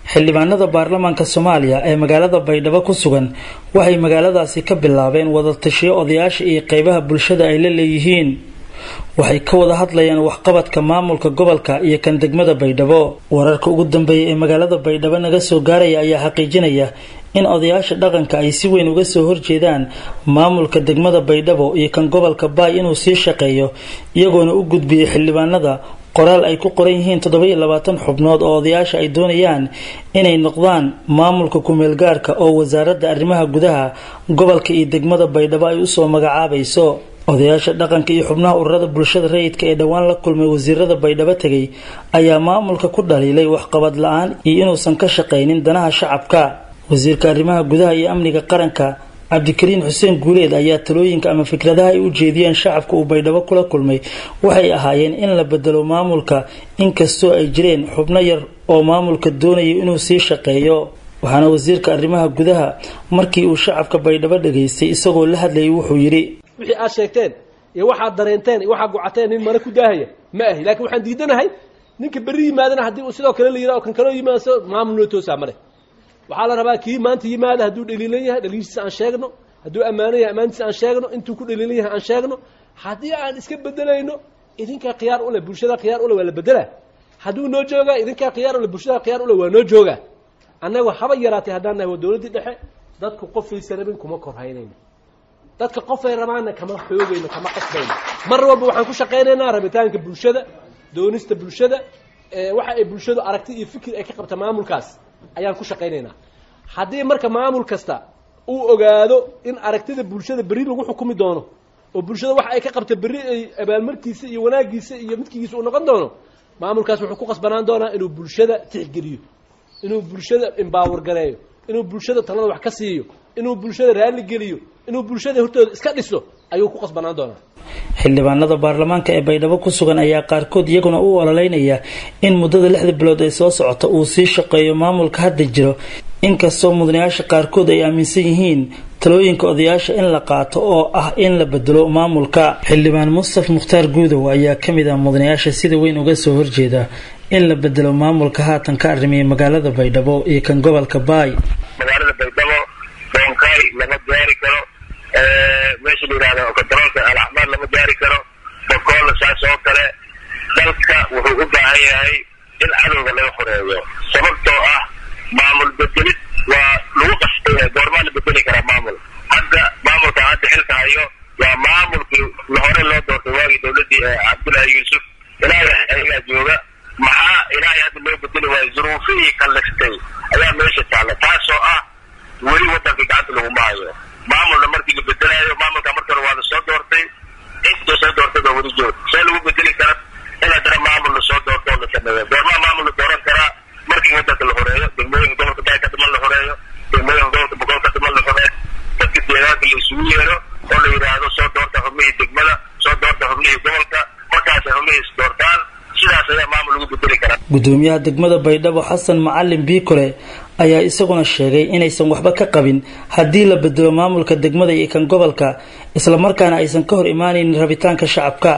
xildhibaanada baarlamaanka soomaaliya ee magaalada baydhabo ku sugan waxay magaaladaasi ka bilaabeen wadatashiyo odayaasha iyo qeybaha bulshada ay la leeyihiin waxay ka wada hadlayaan waxqabadka maamulka gobolka iyo kan degmada baydhabo wararka ugu dambeeya ee magaalada baydhabo naga soo gaaraya ayaa xaqiijinaya in odayaasha dhaqanka ay si weyn uga soo horjeedaan maamulka degmada baydhabo iyo kan gobolka baay inuu sii shaqeeyo iyagoona u gudbiyey xildhibaanada qoraal ay ku qoran yihiin toddoba-iyo labaatan xubnood oo odayaasha ay doonayaan inay noqdaan maamulka ku-meelgaarka oo wasaaradda arrimaha gudaha gobolka iyo degmada baydhabo ay usoo magacaabayso odayaasha dhaqanka iyo xubnaha ururada bulshada rayidka ee dhowaan la kulmay wasiirada baydhabo tegay ayaa maamulka ku dhaliilay waxqabad la-aan iyo inuusan ka shaqaynin danaha shacabka wasiirka arrimaha gudaha iyo amniga qaranka cabdikariin xuseen guuleed ayaa talooyinka ama fikradaha ay u jeediyeen shacabka uu baydhabo kula kulmay waxay ahaayeen in la bedelo maamulka inkastoo ay jireen xubno yar oo maamulka doonaya inuu sii shaqeeyo waxaana wasiirka arrimaha gudaha markii uu shacabka baydhabo dhageystay isagoo la hadlayay wuxuu yidhi wixii aad sheegteen iyo waxaad dareenteen iyo waxaad gocateen nin mana ku daahaya ma ahi laakiin waxaan diidanahay ninka berri yimaadana haddii uu sidoo kale la yidhaha oo kan kaloo yimaado maamul noo toosaa male waxaa la rabaa kii maanta yimaada hadduu dhaliilan yahay dhaliiltiisa aan sheegno hadduu ammaanan yahay ammaantiisa aan sheegno intuu ku dhaliilan yahay aan sheegno haddii aan iska bedelayno idinkaa khiyaar ule bulshada khiyaar ule waa la bedelaa hadduu noo joogaa idinkaa khiyaar ule bulshada khiyaar ule waa noo joogaa annagu haba yaraatay haddaan nahay waa dowladdii dhexe dadku qofaysa rabin kuma korhaynayno dadka qofay rabaanna kama xoogayno kama qasbayno mar walba waxaan ku shaqaynaynaa rabitaanka bulshada doonista bulshada waxa ay bulshadu aragti iyo fikir ay ka qabta maamulkaas ayaan ku shaqaynaynaa haddii marka maamul kasta uu ogaado in aragtida bulshada berri lagu xukumi doono oo bulshada waxa ay ka qabta berri ay abaalmarkiisa iyo wanaagiisa iyo midkigiisa uu noqon doono maamulkaas wuxuu ku qasbanaan doonaa inuu bulshada tixgeliyo inuu bulshada embaawar gareeyo inuu bulshada talada wax ka siiyo inuu bulshada raalli geliyo inuu bulshada hortooda iska dhiso ayuu ku qasbanaan doonaa xildhibaanada baarlamaanka ee baydhabo ku sugan ayaa qaarkood iyaguna u ololeynaya in muddada lixda bilood ee soo socota uu sii shaqeeyo maamulka hadda jiro inkastoo mudanayaasha qaarkood ay aaminsan yihiin talooyinka odayaasha in la qaato oo ah in la bedelo maamulka xildhibaan mustaf mukhtaar guudow ayaa ka mid ah mudanayaasha sida weyn uga soo horjeeda in la bedelo maamulka haatan ka arrimiyay magaalada baydhabo iyo kan gobolka baay magaalada baydhabo doonkaay lama gaari karo meesha la yihahdo kontaroolka alacmaar lama gaari karo bokoolna saas oo kale dalka wuxuu u baahan yahay in cadowga laga xoreeyo sababtoo ah maamul bedelid waa lagu qasbaya goormaa la bedeli karaa maamul hadda maamulka hadda xilka hayo waa maamulkii hore loo doortay waagii dowladdii cabdullaahi yuusuf ilaahay ayagaa jooga maxaa ilaahay hadda loo bedeli waayo zuruufihii kallistay ayaa meesha taalla taasoo ah weli waddankii gacanta laguma hayo maamulna markii la bedelaayo maamulka marka hore waa la soo doortay inta soo doortay baa weli joog see lagu bedeli kara in haddana maamul la soo doorto oo la sameeyo goormaa maamul la dooran karaa markii waddanka la horeeyo degmooyinka gobolka baay ka dhiman la horeeyo degmooyinka gobolka boqol ka dhiman la horeeyo dadka deegaanka la isugu yeero oo la yidhaahdo soo doorta xubnihii degmada soo doorta xubnihii gobolka markaasay xubnihii is doortaan sidaas ayaa maamul lagu bedeli karaa gudoomiyaha degmada baydhabo xasan macalin biikole ayaa isaguna sheegay inaysan waxba ka qabin haddii la bedelo maamulka degmada iyo kan gobolka islamarkaana aysan ka hor imaanaynin rabitaanka shacabka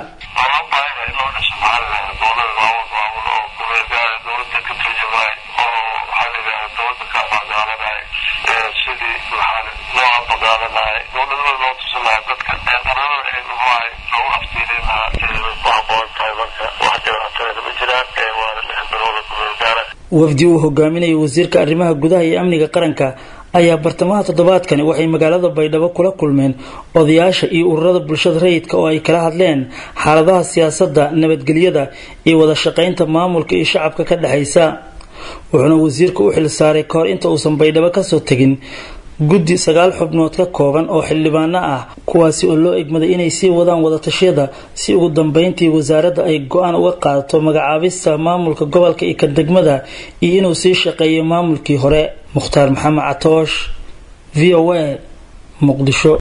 wafdi uu hogaaminayay wasiirka arrimaha gudaha iyo amniga qaranka ayaa bartamaha toddobaadkani waxay magaalada baydhabo kula kulmeen odayaasha iyo ururada bulshada rayidka oo ay kala hadleen xaaladaha siyaasadda nabadgelyada iyo wada shaqaynta maamulka iyo shacabka ka dhexaysa wuxuuna wasiirka u xil saaray kahor inta uusan baydhabo kasoo tegin guddi sagaal xubnood ka kooban oo xildhibaano ah kuwaasi oo loo egmaday inay sii wadaan wadatashyada si ugu dambeyntii wasaaradda ay go-aan uga qaadato magacaabista maamulka gobolka iyo kan degmada iyo inuu sii shaqeeyo maamulkii hore mukhtaar maxamed catoosh v o a muqdisho